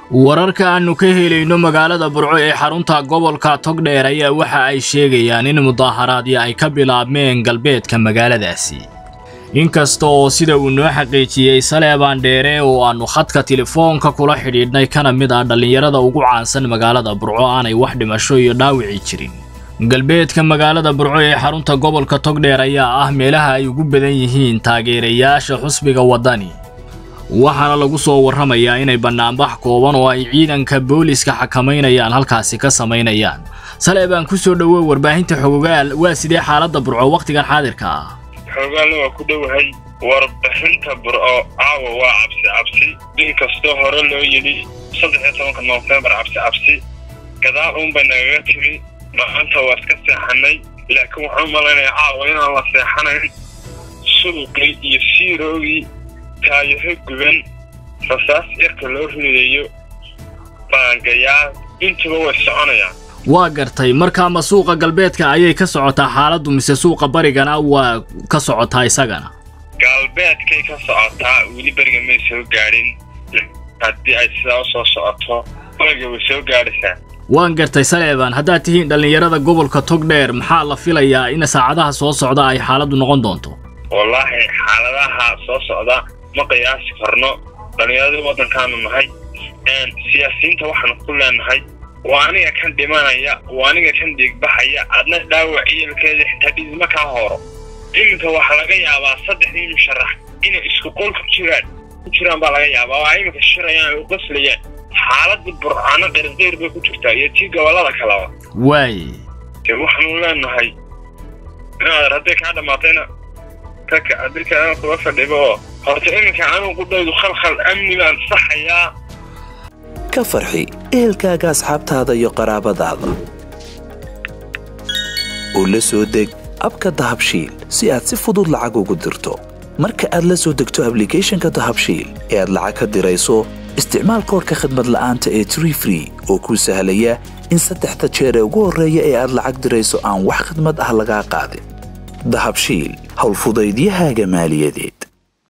wararka aannu ka helayno magaalada burco ee xarunta gobolka togdheer ayaa waxa ay sheegayaan in mudaaharaadyo ay ka bilaabmeen galbeedka magaaladaasi inkasta oo sida uu noo xaqiijiyey saleebaan dheere oo aannu khadka telefoonka kula xidhiidhnay kana mid ah dhallinyarada ugu caansan magaalada burco aanay wax dhimasho iyo dhaawici jirin galbeedka magaalada burco ee xarunta gobolka togdheer ayaa ah meelaha ay ugu badan yihiin taageerayaasha xusbiga waddani waxaana lagu soo warramayaa inay bannaanbax kooban oo ay ciidanka booliska xakamaynayaan halkaasi ka samaynayaan saleebaan ku soo dhowow warbaahinta xogogaal waa sidee xaaladda burco wakhtigan xaadirka ah xogaalna waa ku dhowahay warbixinta burco caawa waa cabsi cabsi inkastoo hore loo yidhi saddex iyo tobanka noofembar cabsi cabsi gadaal uunbay nagaga timi maanta waa iska seexanay laakiin waxaan u malaynayaa caawa inaan la seexanayn suduqii iyo siiroogii taayaho guban rasaas yarka loo ridayo baangayaal intuba way soconayaan waa gartay markaa ma suuqa galbeedka ayay ka socotaa xaaladdu mise suuqa barigana waa ka socotaa isagana galbeedkay ka socotaa weli beriga may soo gaadhin haddii ay sidaa usoo socoto bariga way soo gaadhaysaa waan gartay saleebaan haddaad tihiin dhallinyarada gobolka togdheer maxaa la filayaa in saacadaha soo socda ay xaaladdu noqon doonto wallaahi xaaladaha soo socda ma qiyaasi karno dhallinyaradii waddankaanu nahay siyaasiyiinta waxaanu ku leenahay waa aniga kan dhimanaya waa aniga kan dhiigbaxaya adna dhaawac iyalkeeda xitaa dhiidma kaa horo iminka waxaa laga yaabaa saddexdii musharax inay isku qol ku jiraan ku jiraan baa laga yaabaa waa iminka shirayaan ay u qaslayaan xaaladda burcano qirqeyr bay ku jirtaa iyo tii gobollada kaleba waay de waxaanu leenahay inaad hadday kaa dhammaatayna kaka dilkaana kuga fadhiba oo horta iminka anugu qudhaydu khalkhal amni baan saxayaa ka farxi ehelkaaga asxaabtaada iyo qaraabadaada oo la soo deg abka dahabshiil si aad si fudud lacag ugu dirto marka aad la soo degto ablicathonka dahabshiil ee aad lacag ka dirayso isticmaal koorka khadmad la'aanta ee tree free oo kuu sahlaya in saddexda jeer ee ugu horreeya ee aad lacag dirayso aan wax khadmad ah lagaa qaadin dahabshiil howlfudaydiyahaaga maaliyadeed